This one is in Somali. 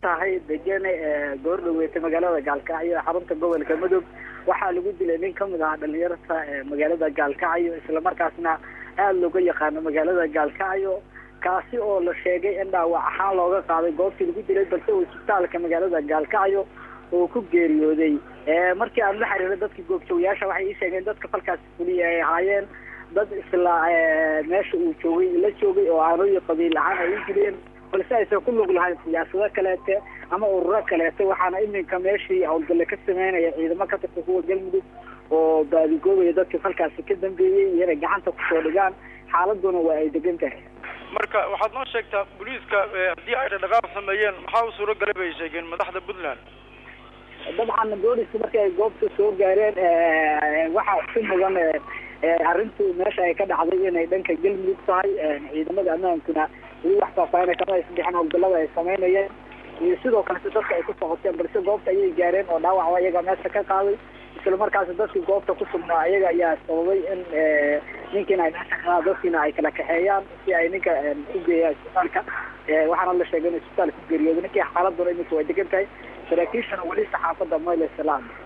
tahay degene goor dhaweetay magaalada gaalkacyo xarunta gobolka mudug waxaa lagu dilay nin kamid ahaa dhalinyarta magaalada gaalkacyo islamarkaasna aada looga yaqaano magaalada gaalkacyo kaasi oo la sheegay in dhaawac ahaan looga qaaday goobtii lagu dilay balse isbitaalka magaalada gaalkacyo oo ku geeriyooday markii aan la xiriiray dadka goobjoogayaasha waxay ii sheegeen dadka falkaas fuliya ay ahaayeen dad isla meesha uu joogay la joogay oo aanooyi qabiil ahaan ay u dileen balse aysan ku lug lahayn siyaasado kaleete ama ururo kaleete waxaana iminka meeshii howlgalle ka sameynaya ciidamo ka tirsan kuwa galmudug oo baadigoobaya dadka falkaasi ka dambeeyey iyo inay gacanta kusoo dhigaan xaaladuna waa ay degan tahay marka waxaad noo sheegtaa booliiska haddii ay dhaqdhaqaaq sameeyeen maxaa u suuro galay bay sheegeen madaxda puntland dabcan booliska markii ay goobta soo gaareen waxaa si mudan arrintu meesha ay ka dhacday inay dhanka galmudug tahay ciidamada ammaankuna weli wax faahfaahina kama aysan bixin howlgallada ay sameynayeen iyo sidoo kalete dadka ay ku socoteen balse goobta ayay gaareen oo dhaawacba iyaga meesha ka qaaday isla markaasi dadkii goobta ku sugnaa iyaga ayaa sababay in ninkiina ay meesha ka dadkiina ay kala kaxeeyaan si ay ninka u geeyaan isbitaalka waxaana la sheegay in isbitaalka ku geeriyooday ninkii xaaladuna iminka way degan tahay saraakiishana weli saxaafadda mayle salaam